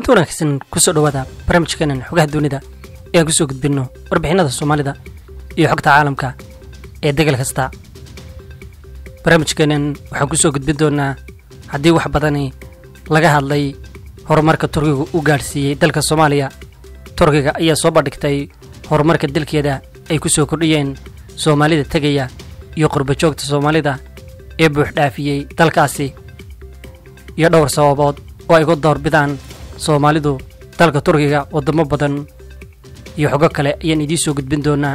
kulanti wanaagsan kusoo dhowaada barnaamijkeenan xogaha dunida ee aan kusoo gudbinno warbixinada soomaalida iyo xogta caalamka ee degal kasta barnaamijkeenan waxaan kusoo gudbin doonaa haddii wax badani laga hadlay horumarka turkiga u gaadhsiiyey dalka soomaaliya turkiga ayaa soo bandhigtay horumarka dalkeeda ay ku soo kordhiyeen soomaalida tegaya iyo qurbajoogta soomaalida ee buuxdhaafiyey dalkaasi iyo dhowr sababood oo ay ku doorbidaan soomaalidu dalka turkiga waddamo badan iyo xogo kale ayaan idiin soo gudbin doonaa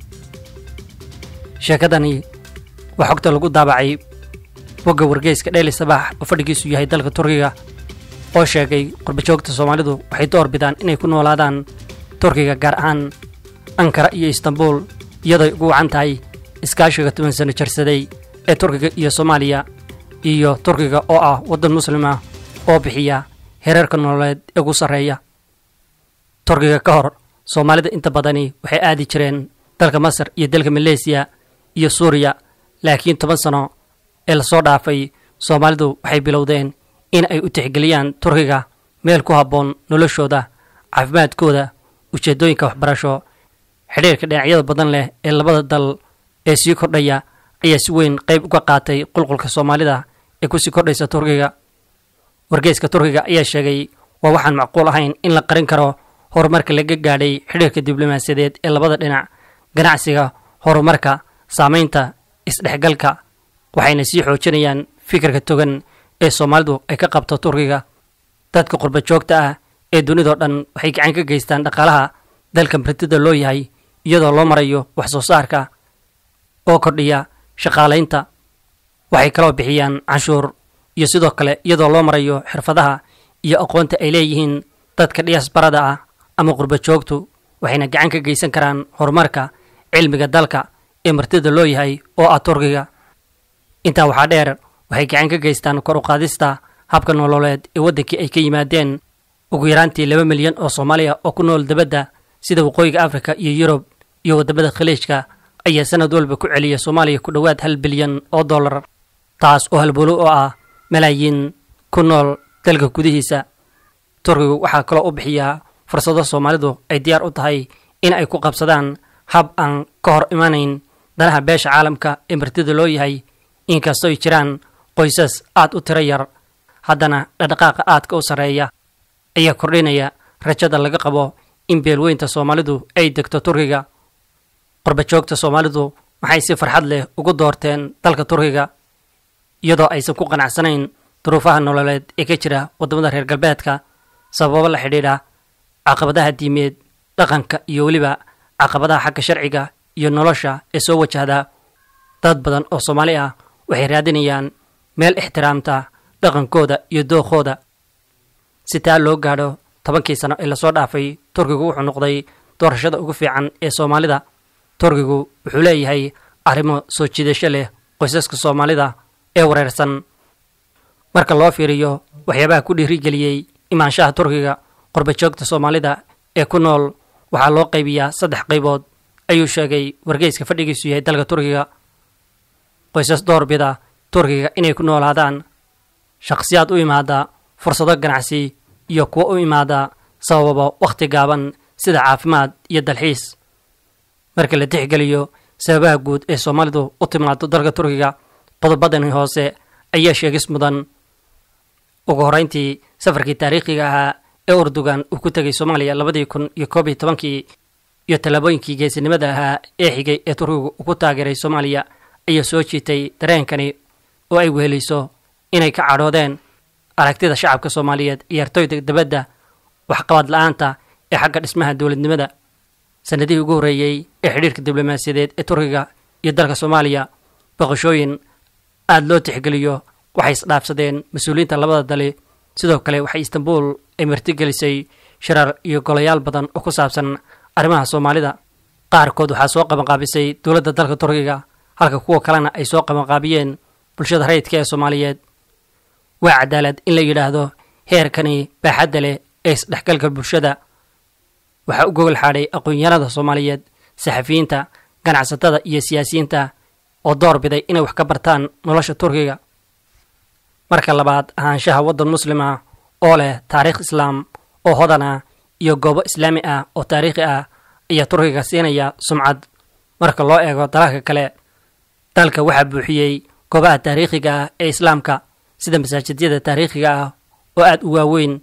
sheekadani waa xogta lagu daabacay bogga wargeyska dheeli sabaax oo fadhigiisu yahay dalka turkiga oo sheegay qurbajoogta soomaalidu waxay door bidaan inay ku noolaadaan turkiga gaar ahaan ankara iyo istanbul iyadooy ugu wacan tahay iskaashiga toban sano jarsaday ee turkiga iyo soomaaliya iyo turkiga oo ah waddan muslima oo bixiya hereerka nololeed ee ugu sarreeya turkiga ka hor soomaalida inta badani waxay aadi jireen dalka masar iyo dalka maleysiya iyo suuriya laakiin toban sano ee lasoo dhaafay soomaalidu waxay bilowdeen in ay u tixgeliyaan turkiga meel ku habboon noloshooda caafimaadkooda ujeeddooyinka waxbarasho xidhiirka dhinacyada badan leh ee labada dal ee sii kordhaya ayaa si weyn qayb uga qaatay qulqulka soomaalida ee kusii kordhaysa turkiga wargeyska turkiga ayaa sheegay waa waxaan macquul ahayn in la qarin karo horumarka laga gaadhay xidhiirka diblomaasiyadeed ee labada dhinac ganacsiga horumarka saamaynta isdhexgalka waxayna sii xoojinayaan fikirka togan ee soomaalidu ay ka qabto turkiga dadka qurbajoogta ah ee dunidao dhan waxay gacan ka geystaan dhaqaalaha dalka martida loo yahay iyadoo loo marayo wax soo saarka oo kordhiya shaqaalaynta waxay kaloo bixiyaan canshuur iyo sidoo kale iyadoo loo marayo xirfadaha iyo aqoonta ay leeyihiin dadka dhiyaasbarada ah ama qurbajoogtu waxayna gacan ka geysan karaan horumarka cilmiga dalka ee martida loo yahay oo ah turkiga intaa waxaa dheer waxay gacan ka geystaan kor u qaadista habka nololeed ee waddankii ay ka yimaadeen ugu yaraantii laba milyan oo soomaaliya oo ku nool dabadda sida waqooyiga afrika iyo yurub iyo waddamada khaliijka ayaa sanad walba ku celiya soomaaliya ku dhowaad hal bilyan oo dollar taas oo halbolo oo ah malaayiin ku nool dalka gudihiisa turkigu waxaa kaloo u bixiyaa fursado soomaalidu ay diyaar u tahay in ay ku qabsadaan hab aan ka hor imanayn danaha beesha caalamka ee martida loo yahay inkastooy jiraan qoysas aad u tiro yar haddana dhaqdhaqaaqa aadka u sarreeya ayaa kordhinaya rajada laga qabo in beelweynta soomaalidu ay degto turkiga qurbajoogta soomaalidu waxay si farxad leh ugu doorteen dalka turkiga iyadoo aysan ku qanacsanayn duruufaha nololeed ee ka jira waddamada reer galbeedka sababo la xidhiidha caqabadaha diimeed dhaqanka iyo weliba caqabadaha xagga sharciga iyo nolosha ee soo wajahda dad badan oo soomaali ah waxay raadinayaan meel ixtiraamta dhaqankooda iyo dookooda si taa loo gaadho tobankii sano ee lasoo dhaafay turkigu wuxuu noqday doorashada ugu fiican ee soomaalida turkigu wuxuu leeyahay arrimo soo jiidasho leh qoysaska soomaalida ee wareersan marka loo fiiriyo waxyaabaha ku dhiirigeliyey imaanshaha turkiga qurbajoogta soomaalida ee ku nool waxaa loo qaybiyaa saddex qaybood ayuu sheegay wargeyska fadhigiisu yahay dalka turkiga qoysas doorbida turkiga inay ku noolaadaan shakhsiyaad u imaada fursado ganacsi iyo kuwo u imaada sababo wakhti gaaban sida caafimaad iyo dalxiis marka la tixgeliyo sababaha guud ee soomaalidu u timaado dalka turkiga qodobadani hoose ayaa sheegis mudan ugu horreyntii safarkii taariikhiga ahaa ee urdugan uu ku tegay soomaaliya labadii kun iyo koob iyo tobankii iyo tallaabooyinkii geesinimada ahaa ee xigay ee turkigu ugu taageeray soomaaliya ayaa soo jiitay dareenkani oo ay wehelayso inay ka cadhoodeen aragtida shacabka soomaaliyeed ciyaartooyda dabadda waxqabad la-aanta ee xagga dhismaha dowladnimada sanadihii ugu horreeyey ee xidhiirka diblomaasiyadeed ee turkiga iyo dalka soomaaliya boqoshooyin aada loo tixgeliyo waxay isdhaafsadeen mas-uuliyiinta labada dali sidoo kale waxay istanbul ay martigelisay shirar iyo golayaal badan oo ku saabsan arrimaha soomaalida qaarkood waxaa soo qabanqaabisay dowladda dalka turkiga halka kuwa kalena ay soo qabanqaabiyeen bulshada rayidka ee soomaaliyeed waa cadaalad in la yidhaahdo heerkani baaxadda leh ee isdhexgalka bulshada waxaa u gogol xaadhay aqoon-yahanada soomaaliyeed saxafiyiinta ganacsatada iyo siyaasiyiinta oo door biday inay wax ka bartaan nolosha turkiga marka labaad ahaanshaha waddan muslim ah oo leh taariikh islaam oo hodan ah iyo goobo islaami ah oo taariikhi ah ayaa turkiga siinaya sumcad marka loo eego dalalka kale dalka waxaa buuxiyey goobaha taariikhiga ah ee islaamka sida masaajidyada taariikhiga ah oo aad u waaweyn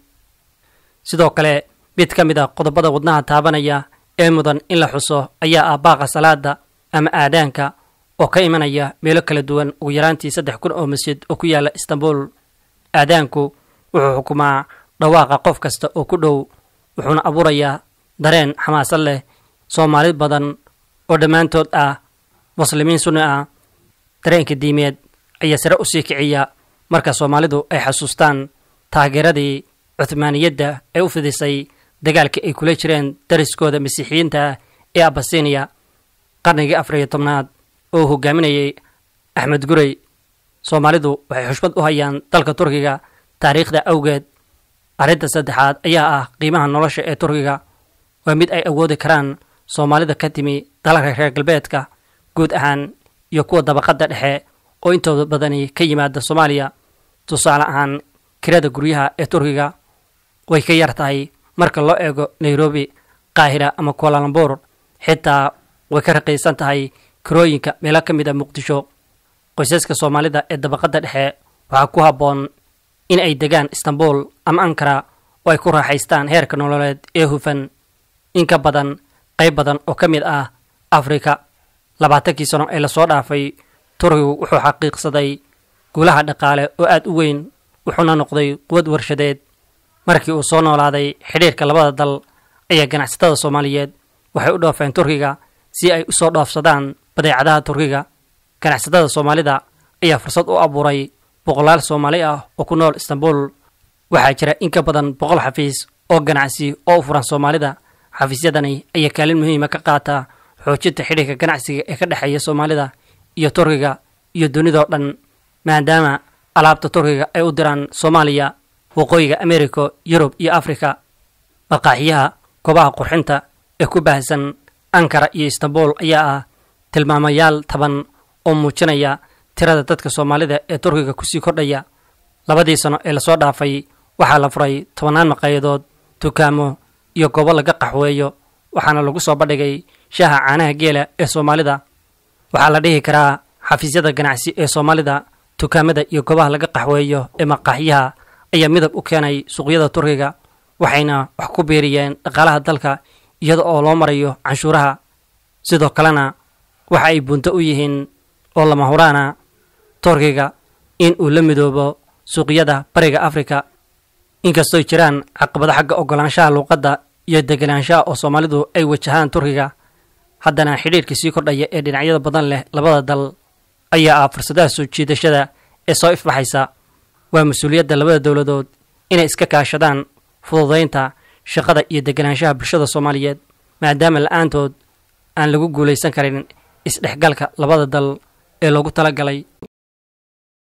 sidoo kale mid ka mid a qodobada wadnaha taabanaya ee mudan in la xuso ayaa ah baaqa salaada ama aadaanka oo ka imanaya meelo kala duwan ugu yaraantii saddex kun oo masjid oo ku yaala istanbul aadaanku wuxuu xukumaa dhawaaqa qof kasta oo ku dhow wuxuuna abuurayaa dareen xamaasad leh soomaali badan oo dhammaantood ah muslimiin sunni ah dareenka diimeed ayaa sare u sii kiciya marka soomaalidu ay xasuustaan taageeradii cuhmaaniyadda ee u fidisay dagaalkii ay kula jireen dariskooda masiixiyiinta ee abasiniya qarnigii afar iyo tobnaad oo hogaaminayay axmed gurey soomaalidu waxay xushmad u hayaan dalka turkiga taariikhda awgeed arrinta saddexaad ayaa ah qiimaha nolosha ee turkiga waa mid ay awoodi karaan soomaalida ka timi dalalka reer galbeedka guud ahaan iyo kuwa dabaqadda dhexe oo intooda badani ka yimaada soomaaliya tusaale ahaan kirada guryaha ee turkiga way ka yar tahay marka loo eego nairobi qaahira ama kualalambur xitaa way ka raqiisan tahay kirooyinka meelo ka mid a muqdisho qoysaska soomaalida ee dabaqadda dhexe waxaa ku habboon in ay degaan istanbul ama ankara oo ay ku raaxaystaan heerka nololeed ee hufan in ka badan qayb badan oo ka mid ah afrika labaatankii sano ee lasoo dhaafay turkigu wuxuu xaqiiqsaday guulaha dhaqaale oo aad u weyn wuxuuna noqday quwad warshadeed markii uu soo noolaaday xidhiirka labada dal ayaa ganacsatada soomaaliyeed waxay u dhoofeen turkiga si ay u soo dhoofsadaan badeecadaha turkiga ganacsatada soomaalida ayaa fursad u abuuray boqolaal soomaali ah oo ku nool istanbul waxaa jira in ka badan boqol xafiis oo ganacsi oo u furan soomaalida xafiisyadani ayaa kaalin muhiima ka qaata xoojinta xidhiirka ganacsiga ee ka dhexeeya soomaalida iyo turkiga iyo dunidao dhan maadaama alaabta turkiga ay u diraan soomaaliya waqooyiga america yurub iyo afrika maqaaxiyaha goobaha qurxinta ee ku baahsan ankara iyo istanbul ayaa ah tilmaamayaal taban oo muujinaya tirada dadka soomaalida ee turkiga kusii kordhaya labadii sano ee lasoo dhaafay waxaa la furay tobannaan maqaayadood dukaamo iyo goobo laga qaxweeyo waxaana lagu soo bandhigay shaaha caanaha geela ee soomaalida waxaa la dhihi karaa xafiisyada ganacsi ee soomaalida dukaamada iyo goobaha laga qaxweeyo ee maqaaxyaha ayaa midab u keenay suuqyada turkiga waxayna wax ku biiriyeen dhaqaalaha dalka iyada oo loo marayo canshuuraha sidoo kalena waxa ay bunto u yihiin oo lama huraana turkiga in uu la midoobo suuqyada bariga afrika inkastooy jiraan caqabado xagga ogolaanshaha luuqadda iyo deganaanshaha oo soomaalidu ay wajahaan turkiga haddana xidhiirka sii kordhaya ee dhinacyada badan leh labada dal ayaa ah fursadaha soo jiidashada ee soo ifbaxaysa waa mas-uuliyadda labada dowladood inay iska kaashadaan fududaynta shaqada iyo deganaanshaha bulshada soomaaliyeed maadaama la-aantood aan lagu guulaysan karin isdhexgalka labada dal ee loogu talagalay